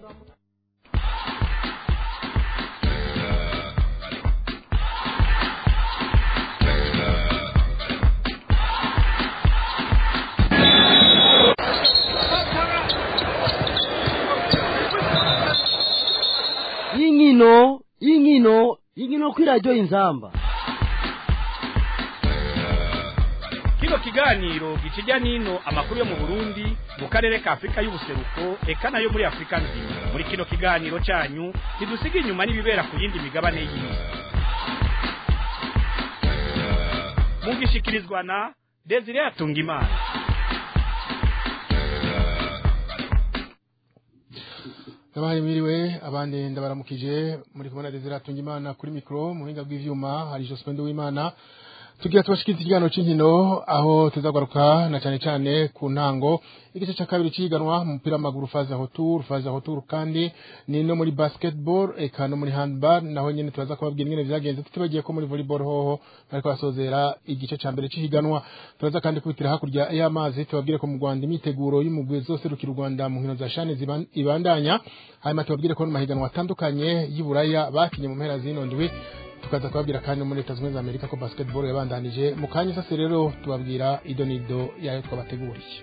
y'inkino y'inkino y'inkino kuri radiyo inzamba kino kiganiro gikijya n'ino amakuru yo mu burundi mu karere ka afurika y'ubuseruko eka nayo muri afurika nzima muri kino kiganiro cyanyu ntidusiga inyuma n'ibibera ku yindi migabane y'isi mugishikirizwa na desire atungimana Nabahaye mwiriwe abandi ndabaramukije muri kumwe na Desire Atungimana kuri mikro mu buhinga bw'ivyuma hari Jospin Uwimana tugira tubashikiriza ikiganiro c'inkino aho tuzagaruka na cyane cyane ku ntango igice cya kabiri ciganwa mu mupira w'amaguru faze aho tour faze aho tour kandi ni no muri basketball eka no muri handball naho nyene turaza kubabwira ingene vyagenze tutibagiye ko muri volleyball hoho bariko basozera igice ca mbere c'ihiganwa turaza kandi kubitira hakurya y'amazi tubabwire ko mu Rwanda imiteguro y'umugwi zose rukira u Rwanda mu nkino za shane ziban- ibandanya hanyuma tubabwire ko no mu mahiganwa atandukanye y'Iburaya bakinye mu mpera zino ndwi tukaza kubabwira kandi no muri leta zunze ubumwe za amerika ko basketball yabandanije mu kanya sase rero tubabwira ido n'ido yayo twabateguriye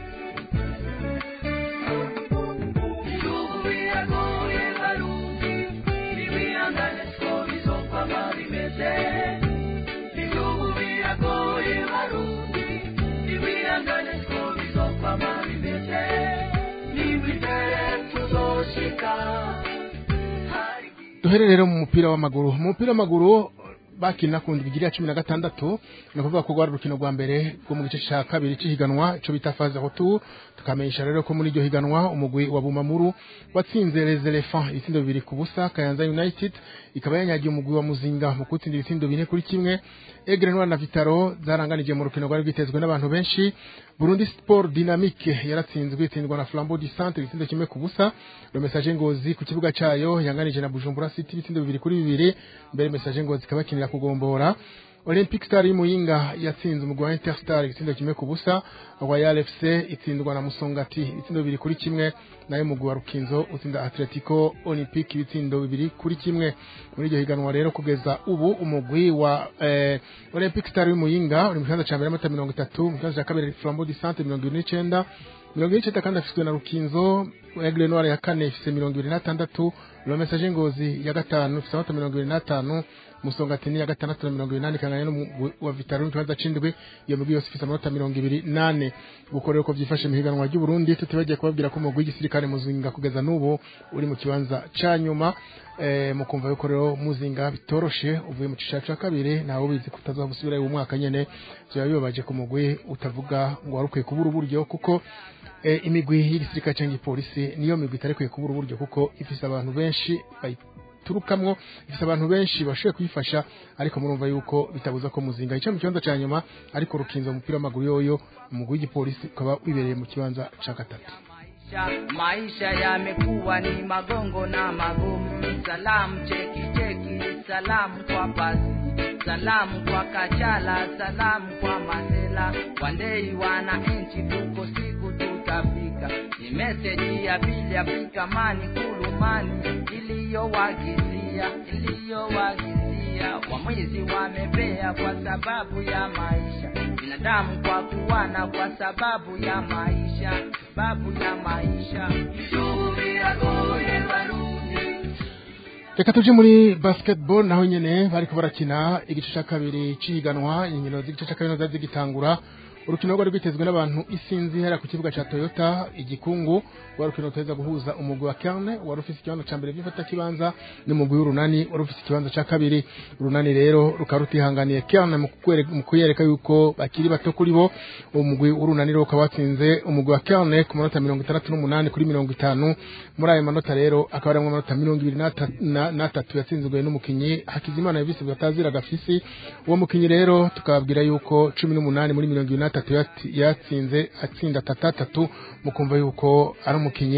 duhere rero mu mupira w'amaguru mu mupira w'amaguru bakina ku ndwi ya cumi na gatandatu ni ukuvuga ko rwari urukino rwa mbere rwo mu gice cya kabiri cy'ihiganwa ico bita faze hotu tukamenyesha rero ko muri iryo higanwa umugwi wa bumamuru watsinze les elephants ibitsindo bibiri ku busa kayanza united ikaba yanyagiye umugwi wa muzinga mu kutsinda ibitsindo bine kuri kimwe egre noir na vitaro zaranganije mu rukino rwari rwitezwe n'abantu benshi burundi sport dynamique yaratsinzwe itsindwa na flambeau du centre ibitsindo kimwe ku busa le message ngozi ku kibuga cayo yanganije na bujumbura city ibitsindo bibiri kuri bibiri mbere message ngozi ikabakinira kugombora Olympic Star y'Imuyinga yatsinze umugwi wa Interstar igitsindo kimwe ku busa Royal FC itsindwa na Musongati ibitsindo bibiri kuri kimwe nayo umugwi wa Rukinzo utsinda Atletico Olympic ibitsindo bibiri kuri kimwe muri iryo higanwa rero kugeza ubu umugwi wa eh, Olympic Star y'Imuyinga uri mu kibanza ca mbere amata mirongo itatu mu kibanza ca kabiri Flambeau du Centre mirongo ibiri n'icenda mirongo ine n'icenda kandi afiswe na Rukinzo Aigle Noir ya kane ifise mirongo ibiri n'atandatu Le Message Ngozi ya gatanu ifise amata mirongo ibiri n'atanu musongatini ya gatandatu na mirongo inani kanganya n'umugwi wa vitaro mu kibanza c'indwi iyo migwi yose ifise amanota mirongo ibiri nane uko rero ko vyifashe mu higanwa ry'u Burundi tutibagiye kubabwira ko umugwi w'igisirikare muzinga kugeza n'ubu uri mu kibanza ca nyuma eh, mukumva yuko rero muzinga bitoroshe uvuye mu cicaro ca kabiri ntawe ubizi kutazoba gusubirayo uwo mwaka nyene vyoba bibabaje ku mugwi utavuga ngo wari ukwiye kubura uburyo kuko eh, imigwi y'igisirikare canke igipolisi niyo migwi itari ikwiye kubura uburyo kuko ifise abantu benshi bayi turukamwo ifite abantu benshi bashoboye kuyifasha ariko murumva yuko bitabuza ko muzinga ica mu kibanza ca nyuma ariko rukinza umupira w'amaguru yoyo umugwi w'igipolisi ukaba wibereye mu kibanza ca gatatu maisha, maisha yamekuwa ni magongo na magumu. Salamu cheki cheki, salamu kwa pasi, salamu kwa Kachala, salamu kwa Mandela. Wandei wananchi, tuko siku tutafika. Ni meseji ya pili Afrika mani kulumani iliyowagizia iliyowagizia wamwizi wamepea kwa sababu ya maisha binadamu kwa kuwana kwa sababu ya maisha sababu ya maisha Tubiragoye Barundi reka tuje muri basketball naho nyene bariko barakina igice ca kabiri c'ihiganwa inkino z'igice ca kabiri zari zigitangura urukino rwari rwitezwe n'abantu isinzi hera ku kibuga ca Toyota igikungu rwa rukino ruteza guhuza umugwi wa Kerne wari ufise ikibanza ca mbere vyifata kibanza n'umugwi w'urunani wari ufise ikibanza ca kabiri urunani rero rukaba rutihanganiye Kerne mu kukwereka- mu kuyereka yuko bakiri bato kuri bo uwo mugwi w'urunani rero ukaba watsinze umugwi wa Kerne ku manota mirongo itandatu n'umunani kuri mirongo itanu muri ayo manota rero akaba arimwo amanota mirongo ibiri n'ata- na- n'atatu yatsinzwe n'umukinyi Hakizimana Yavise batazira gafisi uwo mukinyi rero tukababwira yuko cumi n'umunani muri mirongo ibiri n'atatu yati- yatsinze atsinda atatu atatu mukumva yuko ari umukinyi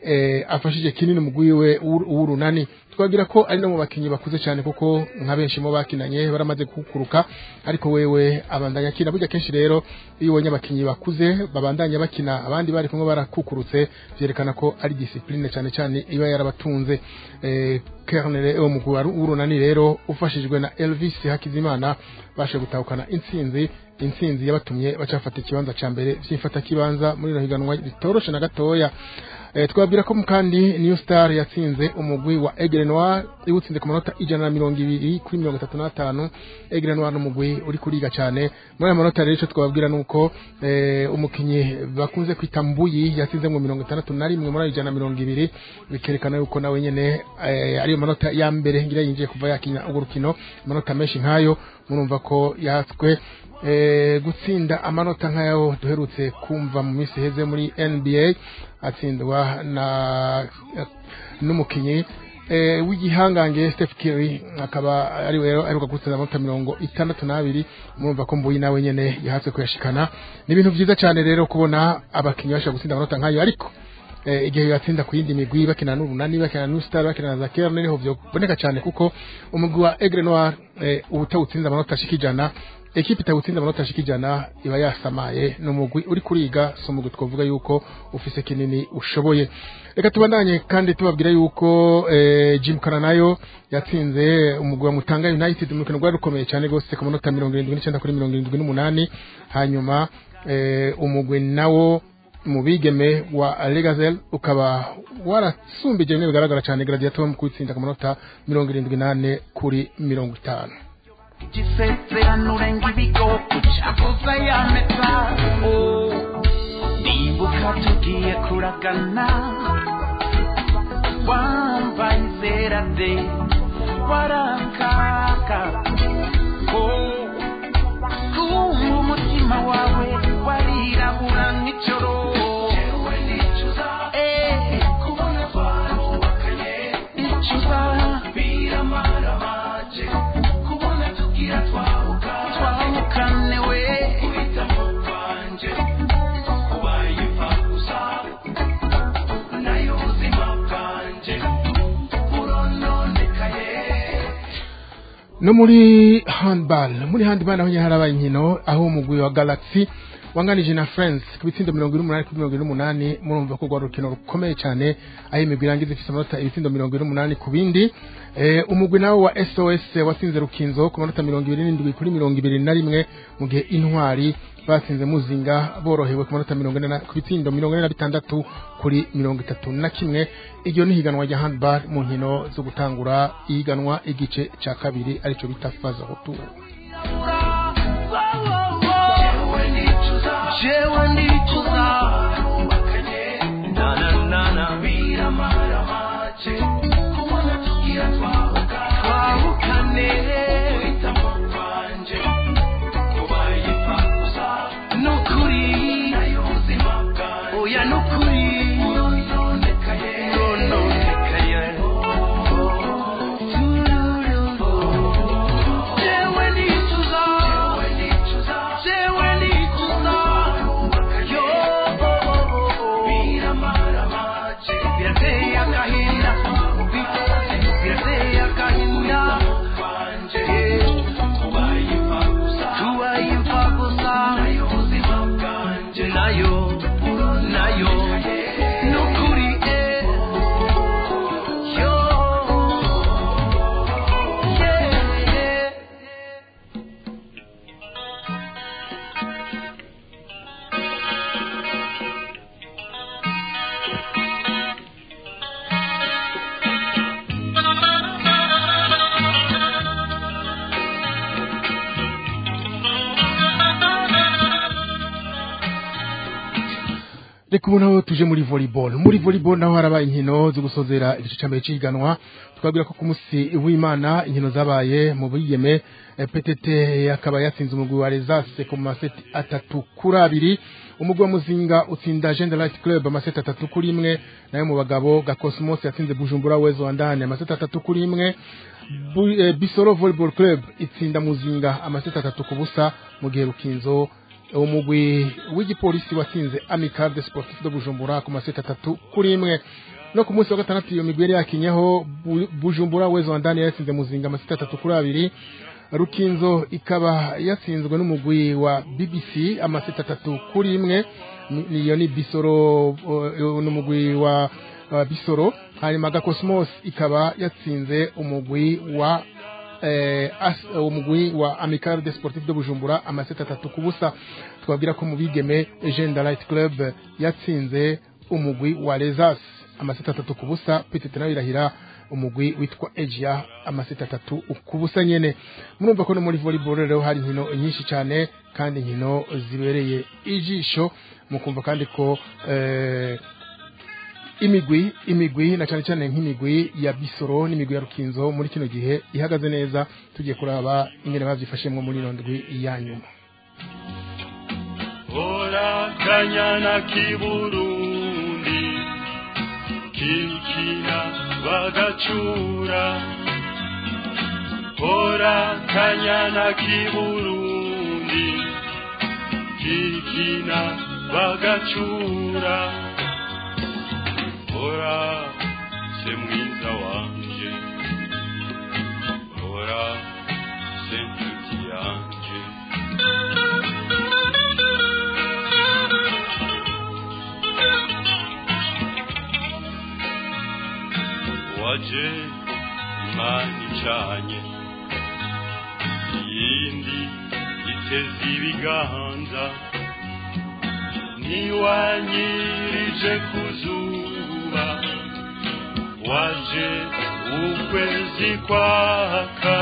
eh, afashije kinini umugwi we w'uru- w'urunani twagira ko ari no mu bakinyi bakuze cyane kuko nka benshi mu bakinanye baramaze kukuruka ariko wewe abandanya akina burya kenshi rero iyo ubonye abakinyi bakuze babandanya bakina abandi bari kumwe barakukurutse vyerekana ko ari discipline cyane cyane iba yarabatunze eh, Kernel wo mugwi wa- w'urunani rero ufashijwe na Elvis Hakizimana bashe gutahukana intsinzi intsinzi yabatumye bacafata ikibanza ca mbere vyifata kibanza muri rino higanwa ritoroshe na gatoya Eh, twabwira ko kandi New Star yatsinze umugwi wa Aigle Noir iwutsinze ku manota ijana na mirongo ibiri kuri mirongo itatu n'atanu Aigle Noir n'umugwi uri kuriga cyane muri aya manota rero ico twababwira nuko eh, umukinyi bakunze kwita Mbuyi yatsinze mu mirongo itandatu na rimwe muri ayo ijana na mirongo ibiri bikerekana yuko nawe nyene eh, ariyo manota ya mbere ngira yinjiye kuva yakinya urwo rukino amanota menshi nkayo murumva ko yatswe eh, gutsinda amanota nk'ayo duherutse kumva mu minsi iheze muri NBA atsindwa na n'umukinyi eh, w'igihangange Steph Curry akaba ari we rero aheruka gutsinda amanota mirongo itandatu n'abiri murumva ko mbuyi nawe nyene yahatse kuyashikana ni ibintu vyiza cyane rero kubona abakinyi bashobora gutsinda amanota nk'ayo ariko eh, igihe yatsinda ku yindi migwi bakina n'urunani bakina na New Star bakina na Zaker niho vyoboneka cyane kuko umugwi wa Aigle Noir eh, ubutawutsinda amanota ashika ijana ekipe itawutsinda amanota ashika ijana iba yasamaye ni umugwi uri kuriga si umugwi twavuga yuko ufise kinini ushoboye reka tubandanye kandi tubabwira yuko eh, Jim Kana nayo yatsinze umugwi wa Mutanga United mu rukino rwari rukomeye cyane gose ku manota mirongo irindwi n'icyenda kuri mirongo irindwi n'umunani hanyuma eh, umugwi nawo mu bigeme wa Legazel ukaba warasumbije bimwe bigaragara cyane Gladiator mu kwitsinda ku manota mirongo irindwi n'ane kuri mirongo itanu gisezerano urenga ibigogo cyavuze yameta Oh, nibuka tugiye kuragana wambaye inzera de warakaka Oh, kumva umutima wawe warirabura nk'ijoro Eh, icuza twahukane we no muri handball muri handball naho nyine harabaye inkino aho umugwi wa Galaxy wanganije na France ku bitsindo mirongo ine n'umunani kuri mirongo ine n'umunani murumva ko rwari urukino rukomeye cyane aho imigwi irangiza ifite amanota ibitsindo mirongo ine n'umunani ku bindi eh, umugwi nawo wa SOS watsinze Rukinzo ku manota mirongo ibiri n'indwi kuri mirongo ibiri na rimwe mu gihe intwari batsinze muzinga borohewe ku manota mirongo ine na- ku bitsindo mirongo ine na bitandatu kuri mirongo itatu na kimwe iryo ni higanwa rya handball mu nkino zo gutangura ihiganwa igice cya kabiri aricyo bita faza retour jewe ndicuza na na na na twahukane nukuri oya nukuri urononekaye jewe ndicuza jewe ndicuza yo birateye agahinda birateye agahinda tubaye imfa gusa nayo nayo nukuri eh yo yeah reka ubu naho tuje muri volleyball muri volleyball naho harabaye inkino zo gusozera igice cya mbere cy'ihiganwa twabwira ko ku munsi w'imana inkino zabaye mu bigeme eh, PTT akaba yatsinze umugwi wa Resase ku maseti atatu kuri abiri umugwi wa Muzinga utsinda Gender Light Club amaseti atatu kuri imwe nayo mu bagabo Gakosmos yatsinze Bujumbura Wezo Wandane amaseti atatu kuri imwe Bu- eh, Bisoro Volleyball Club itsinda Muzinga amaseti atatu ku busa mu gihe Rukinzo umugwi w'igipolisi watsinze Amical de Sportif de Bujumbura ku maseti atatu kuri imwe no ku munsi wa gatandatu iyo migwi yari yakinyeho Bu- bujumbura wezo ndani yatsinze muzinga amasita atatu kuri abiri rukinzo ikaba yatsinzwe n'umugwi wa bbc amasita atatu kuri imwe Ni- niyo ni bisoro uh, n'umugwi wa wa bisoro hanyuma gakosmos ikaba yatsinze umugwi wa eh, as- eh, umugwi wa amical de sportif de bujumbura amaseta atatu ku busa twabwira ko mu bigeme Jeune Light Club yatsinze umugwi wa Lesas amaseta atatu ku busa petite nayo irahira umugwi witwa Asia amaseta atatu ku busa nyene murumva ko no muri volleyball rero hari inkino nyinshi cyane kandi inkino zibereye ijisho mukumva kandi ko eh, imigwi imigwi na cyane cyane nk'imigwi ya bisoro n'imigwi ya rukinzo muri kino gihe ihagaze neza tugiye kuraba ingene bavyifashemwo muri ino ndwi ya nyuma Ora kanyana kiburundi kikina bagacura Ora kanyana kiburundi kikina bagacura Ora se mwiza wanje Ora se nshuti yanje waje imana icanye iyindi iteze ibiganza ntiwanyirije ku zuba waje ukwezi kwaka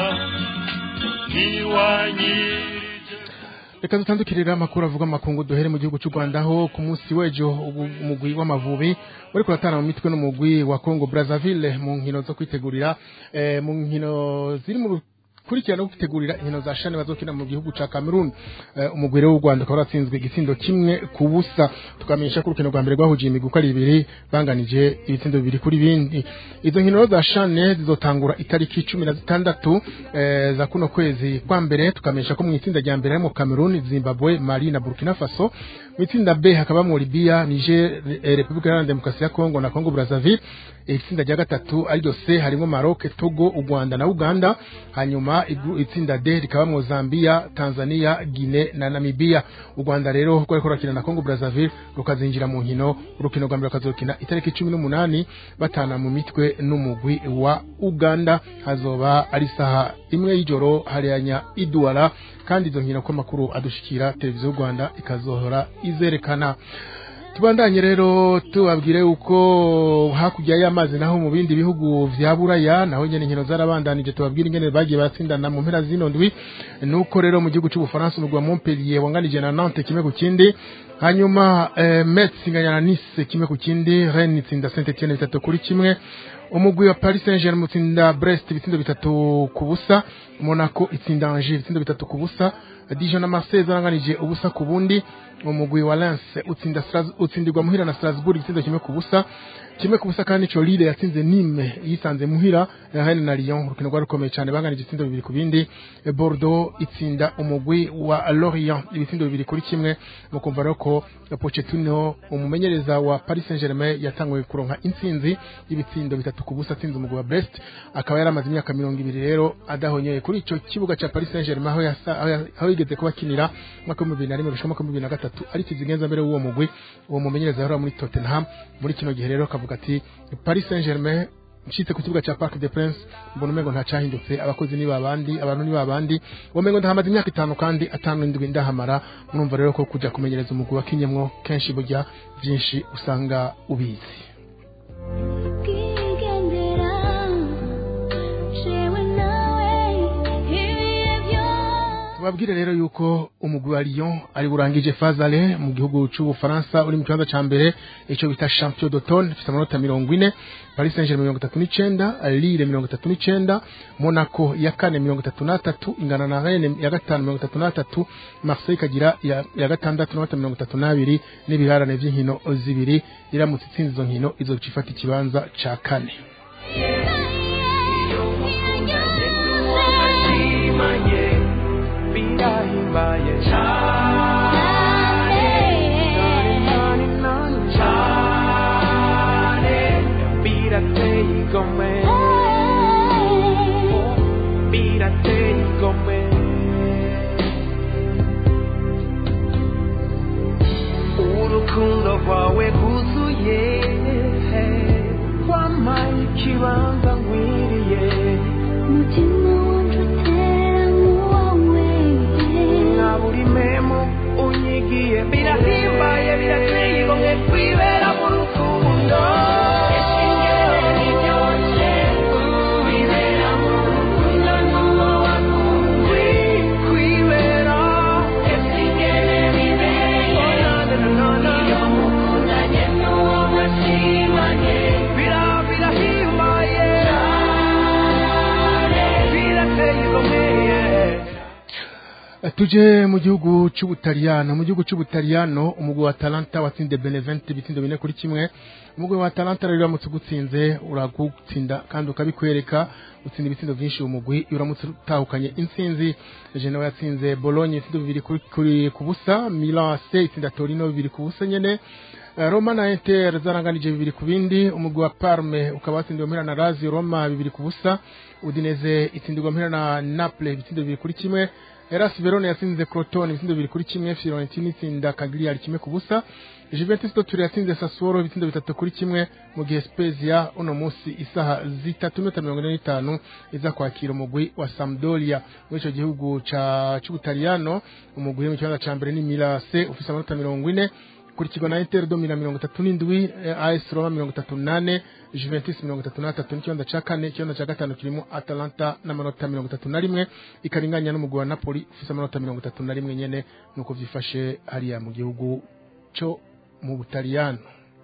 ntiwanyirije reka dutandukirira amakuru avuga amakungu duhere mu gihugu cy'u Rwanda aho ku munsi w'ejo ubu- umugwi w'amavubi uri kuratana mu mitwe n'umugwi wa Congo Brazzaville mu nkino zo kwitegurira eh, mu nkino ziri mu kurikirana no kwitegurira inkino za shane bazokina mu gihugu ca Cameroon eh, umugwi rero w'u Rwanda ukaba waratsinzwe igitsindo kimwe ku busa tukamenyesha ko urukino rwa mbere rwahujiye imigwi uko ari ibiri banganije ibitsindo bibiri kuri bindi izo nkino rero za shane zizotangura itariki cumi na zitandatu eh, za kuno kwezi kwa mbere tukamenyesha ko mu itsinda rya mbere harimo Cameroon Zimbabwe Mali na Burkina Faso mu itsinda B hakabamo Libya Niger eh, Repubulika Iharanira Demokarasi ya Kongo na Congo Brazzaville itsinda rya gatatu ariryo C harimo Maroc Togo u Rwanda na Uganda hanyuma igru- itsinda D rikabamo Zambia Tanzania Guinea na Namibia u Rwanda rero rwari kurakina na Congo Brazzaville rukazinjira mu nkino urukino rwa mbere rukazokina itariki cumi n'umunani batana mu mitwe n'umugwi wa Uganda hazoba ari saha imwe y'ijoro hariyanya iduara kandi izo nkino ko amakuru adushikira televiziyo y'u Rwanda ikazohora izerekana tubandanye rero tubabwire uko hakurya y'amazi naho mu bindi bihugu vya buraya naho nyene inkino zarabandanije tubabwire ingene bagiye batsindana mu mpera zino ndwi nuko rero mu gihugu c'ubufaransa umugwi wa Montpellier wanganije na Nantes kimwe ku kindi hanyuma eh, Metz inganya na Nice kimwe ku kindi Rennes itsinda Saint Etienne bitatu kuri kimwe umugwi wa Paris Saint-Germain utsinda Brest ibitsindo bitatu ku busa Monaco itsinda Angers ibitsindo bitatu ku busa Dijon na Marseille zaranganije ubusa ku bundi umugwi wa Lens utsinda Stras- utsindirwa muhira na Strasbourg igitsindo kimwe ku busa kimwe ku busa kandi ico Lille yatsinze Nîmes yisanze muhira Rennes na Lyon urukino rwari rukomeye cyane banganije ibitsindo bibiri ku bindi Eh, Bordeaux itsinda umugwi wa Lorient ibitsindo bibiri kuri kimwe mukumva rero ko Pochettino umumenyereza wa Paris Saint-Germain yatanguye kuronka intsinzi y'ibitsindo bitatu ku busa atsinze umugwi wa Brest akaba yaramaze imyaka mirongo ibiri rero adahonyeye kuri ico kibuga ca Paris Saint-Germain aho yasa- aho ya- aho yigeze kuba akinira mwaka w'ibihumbi bibiri na rimwe gushika mwaka w'ibihumbi bibiri na gatatu ari kizigenza mbere w'uwo mugwi uwo mumenyereza yahora muri Tottenham muri kino gihe rero akavuga ati Paris Saint-Germain nshitse ku kibuga ca Parc des Princes mbona umengo nta cahindutse abakozi ni babandi abantu ni babandi uwo mengo ndahamaze imyaka itanu kandi atanu indwi ndahamara murumva rero ko kuja kumenyereza umugwi wa kinyemwo kenshi burya byinshi usanga ubizi Kigendera jewe nawe ibihe byose tubabwire rero yuko umugwi wa Lyon ari burangije fazale mu gihugu c'ubufaransa uri mu kibanza ca mbere ico bita champion d'automne ifite amanota mirongo ine Paris Saint-Germain mirongo itatu n'icenda Lille mirongo itatu n'icenda Monaco ya kane mirongo itatu n'atatu ingana na Rennes ya gatanu mirongo itatu n'atatu Marseille ikagira ya, ya gatandatu n'amanota mirongo itatu n'abiri n'ibirarane vy'inkino zibiri iramutse itsinze izo nkino izoca ifata ikibanza ca kane Imanye birahimbaye cyane cyane igomwe birateye igomwe urukundo rwawe rwuzuye wampaye ikibanza nkwiriye mutima wanje utera nk'uwawe nka buri memo unyigiye birahimbaye birateye igomwe kwibera mu rukundo kwibera Bira- birahimbaye birateye igomwe tuje mu gihugu cy'ubutaliyano mu gihugu cy'ubutaliyano umugwi wa talanta watsinze benevent ibitsindo bine kuri kimwe umugwi wa talanta rero uramutse ugutsinze uragutsinda kandi ukabikwereka utsinda ibitsindo byinshi uwo mugwi iyo uramutse utahukanye intsinzi genoa yatsinze bologna ibitsindo bibiri kuri, kuri ku busa milan c itsinda torino bibiri ku busa nyene Eh, Roma na Inter zaranganije bibiri ku bindi umugwi wa Parme ukaba watsindiwe mpera na Lazio Roma bibiri ku busa Udinese itsindirwa mpera na Naples ibitsindo bibiri kuri kimwe Hellas Verona yatsinze Crotone ibitsindo bibiri kuri kimwe Fiorentina itsinda Cagliari kimwe ku busa Juventus Turin yatsinze Sassuolo ibitsindo bitatu kuri kimwe mu gihe Spezia uno munsi isaha zitatu n'iminota mirongo ine n'itanu iza kwakira umugwi wa Sampdoria muri ico gihugu ca c'Ubutaliyano umugwi uri mu kibanza ca mbere ni Milan C ufise amanota mirongo ine kurikirwa na Inter Domina mirongo itatu n'indwi eh, AS Roma mirongo itatu nane Juventus mirongo itatu n'atatu n'ikibanza ca kane ikibanza ca gatanu kirimo Atalanta n'amanota mirongo itatu na rimwe ikaringanya n'umugwi wa Napoli ufise amanota mirongo itatu na rimwe nyene nuko vyifashe hariya mu gihugu co mu Butaliyano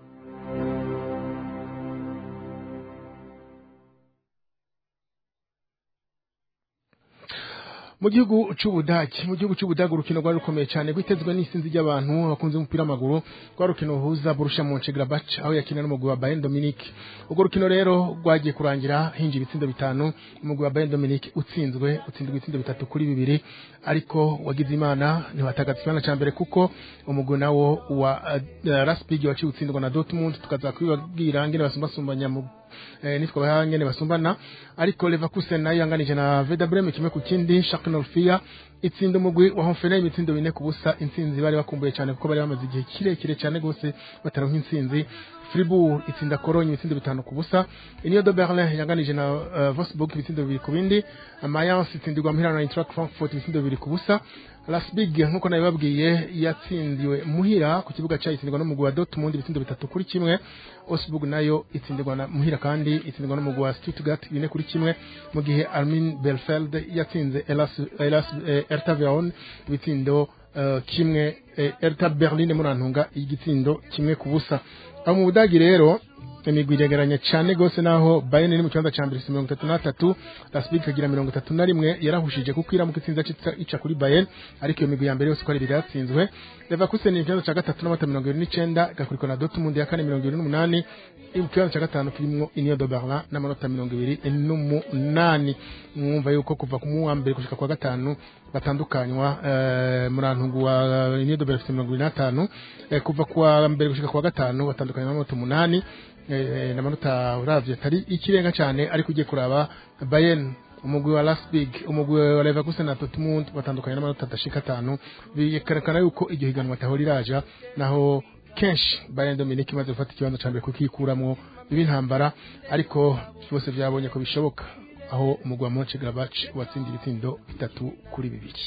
mu gihugu c'ubudagi mu gihugu c'ubudagi urukino rwari rukomeye cyane rwitezwe n'isinzi ry'abantu bakunze umupira w'amaguru rwa rukino ruhuza Borussia Mönchengladbach aho yakina n'umugwi wa Bayern Dominique urwo rukino rero rwagiye kurangira hinjiye ibitsindo bitanu umugwi wa Bayern Dominique utsinzwe utsindwa ibitsindo bitatu kuri bibiri ariko wagize imana ntiwatagaza ikibanza ca mbere kuko umugwi nawo wa uh, Raspig waciye utsindwa na Dortmund tukaza kubibabwira ngene basumbasumbanya mu eh, nitwa bahangene basumbana ariko Leverkusen nayo yanganije na Werder Bremen kimwe ku kindi Schalke 04 itsinda umugwi wa Hoffenheim imitsindo bine ku busa intsinzi bari bakumbuye cyane kuko bari bamaze igihe kirekire cyane gose bataronka intsinzi Fribourg itsinda Cologne ibitsindo bitanu ku busa Union de Berlin yanganije na uh, Wolfsburg ibitsindo bibiri ku bindi Mayence itsindirwa muhira na Eintracht Frankfurt ibitsindo bibiri ku busa Lasbig nkuko nabibabwiye yatsindiwe muhira ku kibuga cyayo itsindwa n'umugwi wa Dortmund ibitsindo bitatu kuri kimwe Osburg nayo itsindirwa na muhira kandi itsindirwa n'umugwi wa Stuttgart bine kuri kimwe mu gihe Armin Belfeld yatsinze Elas Elas eh, Hertha Berlin ibitsindo eh, kimwe eh, Hertha Berlin murantunga igitsindo kimwe ku busa aho mu Budagi rero imigwi iregeranye cyane gose naho Bayern iri mu kibanza ca mbere ifise mirongo itatu n'atatu Lasbig ikagira mirongo itatu na rimwe yarahushije kuko iramuka itsinze ica- ica kuri Bayern ariko iyo migwi ya mbere yose uko ari ibiri yatsinzwe Leverkusen iri mu kibanza ca gatatu n'amata mirongo ibiri n'icenda igakurikwa na Dortmund ya kane mirongo ibiri n'umunani iri mu kibanza ca gatanu kirimwo Union de Berlin n'amanota mirongo ibiri n'umunani mwumva yuko kuva ku wa mbere gushika kwa gatanu batandukanywa eh, murantungu wa Union de Berlin ifise mirongo ibiri n'atanu eh, kuva ku wa mbere gushika ku wa gatanu batandukanywa n'amanota umunani eh, n'amanota uravye atari ikirenga cyane ariko ugiye kuraba Bayern umugwi wa Leipzig umugwi wa Leverkusen na Dortmund batandukanye n'amanota adashika atanu bikerekana yuko iryo higanwa atahora iraja naho kenshi Bayern Dominique imaze gufata ikibanza ca mbere kukikuramwo biba intambara ariko byose byabonye ko bishoboka aho umugwi wa Mönchengladbach watsinda ibitsindo bitatu kuri bibiri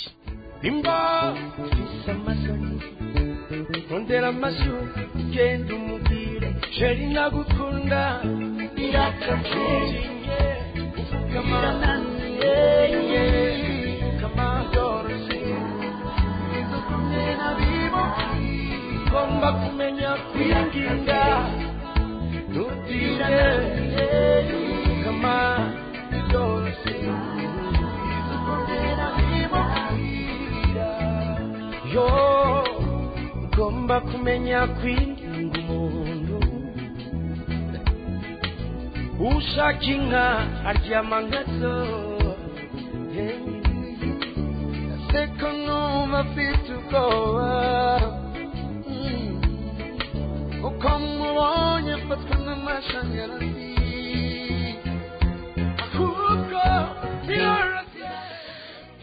Bimba Fisa amasoni Rondera amashuri Genda umubwire Sheri nagukunda Irakakeye Ufukama Nananiye Ufukama Dorothy Izukumye na bibo Ngomba kumenya kwirinda Ntutire Ufukama Dorothy Izukumye na bibo yo ugomba kumenya kwirinda umuntu ushaka inka aryama nkazo seko numva afite ubwoba Mm. uko mubonye afatwa n'amashanyarazi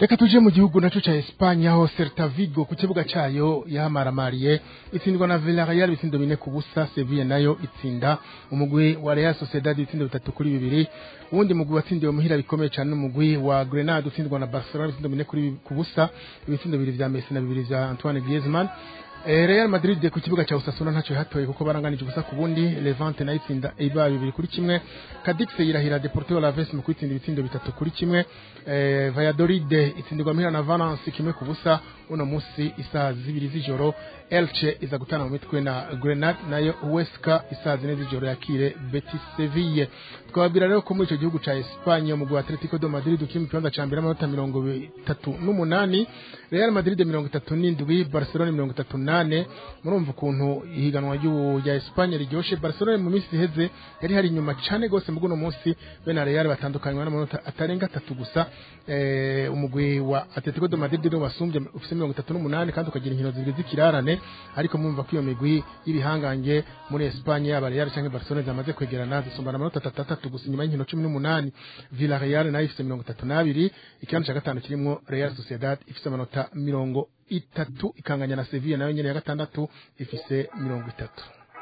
reka tuje mu gihugu naco ca Espanya aho Celta Vigo ku kibuga cayo yahamaramariye itsindwa na Villarreal ibitsindo bine ku busa Sevilla nayo itsinda umugwi wa Real Sociedad ibitsindo bitatu kuri bibiri uwundi mugwi watsindiwe muhira bikomeye cyane n'umugwi wa Grenade utsindwa na Barcelona ibitsindo bine kuri ku busa ibitsindo bibiri vya Messi na bibiri vya Antoine Griezmann Eh, Real Madrid ku kibuga cha Osasuna ntacyo hatoye kuko baranganije ubusa ku bundi Levante nayo itsinda Eibar bibiri kuri kimwe Cadix yirahira Deportivo Alaves mu kwitsinda ibitsindo bitatu kuri kimwe eh, Valladolid itsindirwa muhira na Valence kimwe ku busa uno musi isaha zibiri z'ijoro Elche iza gutana mu mitwe na Grenade nayo Huesca isaha zine z'ijoro yakire Betis Seville twababwira rero ko muri ico gihugu ca Espagne umugwi wa Atletico de Madrid ukiri mu kibanza ca mbere amanota mirongo itatu n'umunani Real Madrid mirongo itatu n'indwi Barcelona mirongo itatu nane murumva ukuntu ihiganwa ry'ubu rya Espagne riryoshe Barcelona mu minsi iheze yari hari inyuma cane gose mu guno munsi be na Real batandukanywa n'amanota atarenga atatu gusa eh, umugwi wa Atletico de Madrid niwo wasumbye ufise mirongo itatu n'umunani kandi ukagira inkino zibiri z'ikirarane ariko mumva ko iyo migwi y'ibihangange muri Espagne yaba Real canke Barcelona zamaze kwegerana zisumbana amanota atatu atatu gusa inyuma y'inkino cumi n'umunani Villarreal nayo ifise mirongo itatu n'abiri ikibanza ca gatanu kirimwo Real Sociedad ifise amanota mirongo itatu ikanganya na Sevilla nayo nyene ya gatandatu ifise mirongo itatu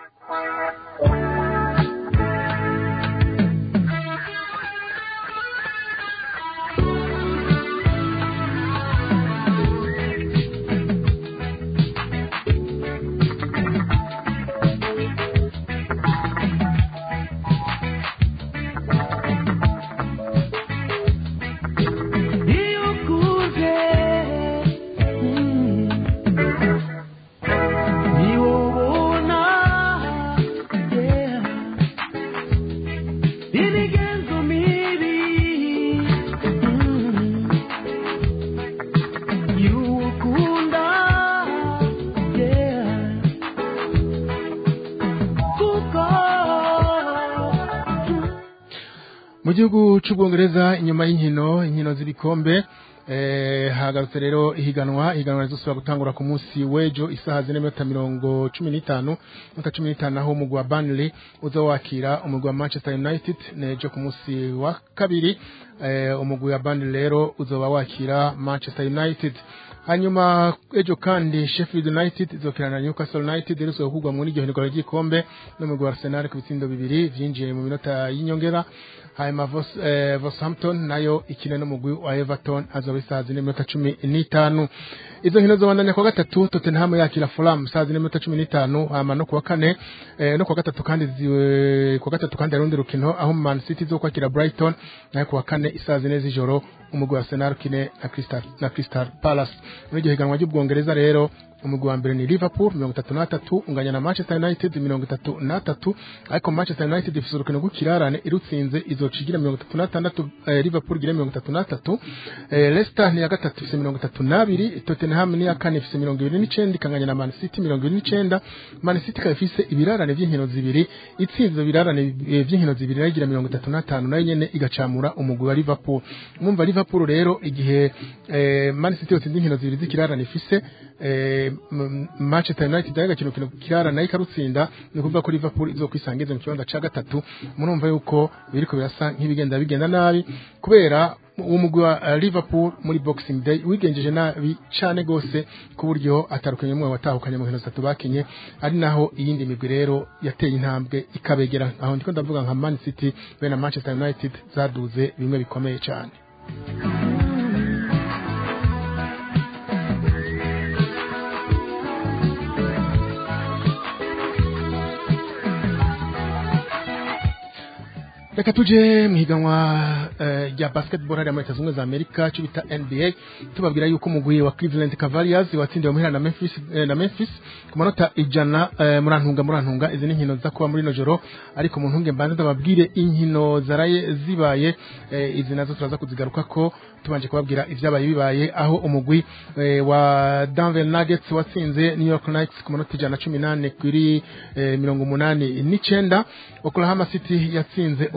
iyo ukuze mm, niwo ubona yeah, imigenzo mibi mm, y'uwo ukunda yeah, kuko mu gihugu c'ubwongereza inyuma y'inkino inkino z'ibikombe eh, hagarutse rero ihiganwa ihiganwa rizosubira gutangura ku munsi w'ejo isaha zine n'iminota mirongo cumi n'itanu minota cumi n'itanu aho umugwi wa Burnley uza wakira umugwi wa Manchester United nejo ku munsi wa kabiri eh, umugwi wa Burnley rero uzoba wakira Manchester United hanyuma ejo kandi Sheffield United izokirana na Newcastle United rizoba kugwa muri iryo higanwa ry'igikombe n'umugwi wa Arsenal ku bitsindo bibiri vyinjiye mu minota y'inyongera hanyuma Vos- eh, Wolverhampton nayo ikine n'umugwi wa Everton azoba isaha zine n'iminota cumi n'itanu izo nkino zobandanya kuwa gatatu Tottenham yakira Fulham saa zine n'iminota cumi n'itanu hanyuma no kuwa kane eh, no kuwa gatatu kandi ziwe kuwa gatatu kandi hari urundi rukino aho Man City zo kwakira Brighton nayo kuwa kane isaha zine z'ijoro umugwi wa Arsenal ukine na Crystal na Crystal Palace muri iryo higanwa ry'ubwongereza rero umugwi wa mbere ni Liverpool mirongo itatu n'atatu unganya na Manchester United mirongo itatu n'atatu ariko Manchester United ifise urukino rw'ikirarane irutsinze izocigira mirongo itatu n'atandatu eh, Liverpool igire mirongo itatu n'atatu eh, Leicester ni ya gatatu ifise mirongo itatu n'abiri Tottenham ni ya kane ifise mirongo ibiri n'icenda ikanganya na Man City mirongo ibiri n'icenda Man City ikaba ifise ibirarane vy'inkino zibiri itsinze ivyo birarane eh, vy'inkino zibiri nayo igira mirongo itatu n'atanu nayo nyene igacamura umugwi wa Liverpool mwumva Liverpool rero igihe eh, Man City yotsinze inkino zibiri z'ikirarane ifise eh, M- Manchester United nayo igakina urukino kirara nayo ikarutsinda ni ukuvuga ko Liverpool izokwisangiza mu kibanza ca gatatu murumva yuko biriko birasa nk'ibigenda bigenda nabi kubera uwo mugwi wa uh, Liverpool muri Boxing Day wigenjeje nabi cane gose ku buryo atarukanye umwe watahukanye mu nkino zitatu bakinye ari naho iyindi migwi rero yateye intambwe ikabegera aho ndiko ndavuga nka Man City be na Manchester United zaduze bimwe bikomeye cane reka tuje mu higanwa eh, rya basketball hariya muri leta zunze ubumwe za amerika cyo bita nba tubabwira yuko umugwi wa cleveland cavaliers watsindiwe muhira na memphis, eh, na memphis ku manota ijana eh, murantunga murantunga izi ni inkino ziza kuba muri ino joro ariko mu ntunge mbanza ndababwire inkino zaraye zibaye eh, izi nazo turaza kuzigaruka ko tubanje kubabwira ivyabaye bibaye aho umugwi eh, wa Denver Nuggets watsinze New York Knicks ku manota ijana na cumi nane kuri eh, mirongo umunani n'icenda Oklahoma City yatsinze umugwi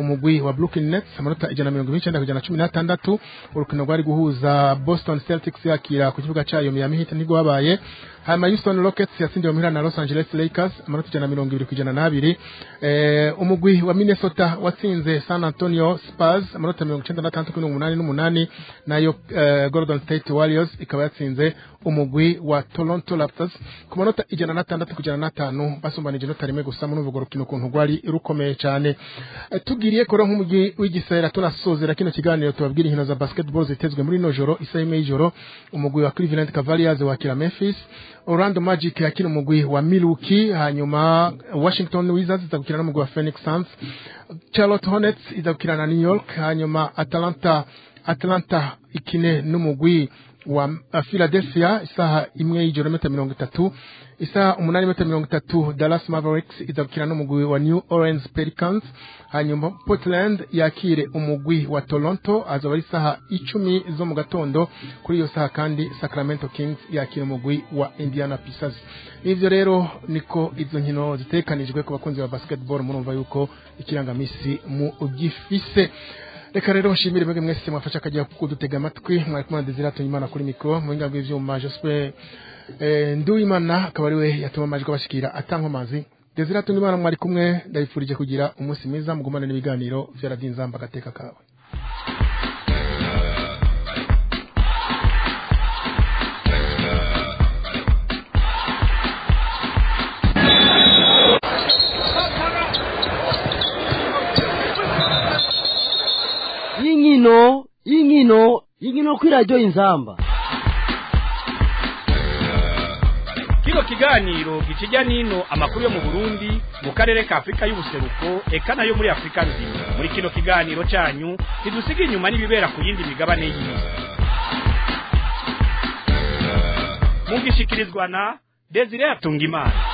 umugwi wa Brooklyn Nets amanota ijana na mirongo ibiri n'icenda kujana na cumi n'atandatu urukino rwari guhuza Boston Celtics yakira ku kibuga cayo Miami Heat nibwo wabaye hanyuma Houston Rockets yatsindiwe muhira na Los Angeles Lakers amanota ijana na mirongo ibiri kujana n'abiri eh, umugwi wa Minnesota watsinze San Antonio Spurs amanota mirongo icenda n'atandatu kuri mirongo umunani n'umunani nayo eh, Golden State Warriors ikaba yatsinze umugwi wa Toronto Raptors ku manota ijana n'atandatu kujana n'atanu basumbanije inota rimwe gusa muri urwo rukino ukuntu rwari rukomeye cyane Eh, tugiriye kora nk'umugwi w'igisera tunasozera kino kiganiro tubabwira inkino za basketball zitezwe muri no joro isaha imwe y'ijoro umugwi wa Cleveland Cavaliers wakira Memphis Orlando Magic yakina umugwi wa Milwaukee hanyuma Washington Wizards izagukina n'umugwi wa Phoenix Suns Charlotte Hornets izagukina na New York hanyuma Atlanta Atlanta ikine n'umugwi wa uh, Philadelphia isaha imwe y'ijoro meta mirongo itatu isaha umunani meta mirongo itatu Dallas Mavericks izagukina n'umugwi wa New Orleans Pelicans hanyuma Portland yakire umugwi wa Toronto azaba ari isaha icumi zo mu gatondo kuri iyo saha kandi Sacramento Kings yakira umugwi wa Indiana Pacers ivyo rero niko izo nkino zitekanijwe ku bakunzi ba basketball murumva yuko ikirangamisi mu gifise reka rero nshimire mwebwe mwese mwafasha akajya kudutega amatwi mwari kumwe na Desire Tuyimana kuri mikro mu buhinga bw'ivyuma Joseph eh, Nduwimana akaba ari we yatuma amajwi abashikira atankomazi Desire Tuyimana mwari kumwe ndabifurije kugira umunsi mwiza mugumane n'ibiganiro vya Radio Nzamba agateka kawe y'inkino y'inkino y'inkino kuri radiyo inzamba kino kiganiro gikijya n'ino amakuru yo mu burundi mu karere ka afurika y'ubuseruko eka nayo muri afurika nzima muri kino kiganiro cyanyu ntidusiga inyuma n'ibibera ku yindi migabane y'isi mugishikirizwa na desire atungimana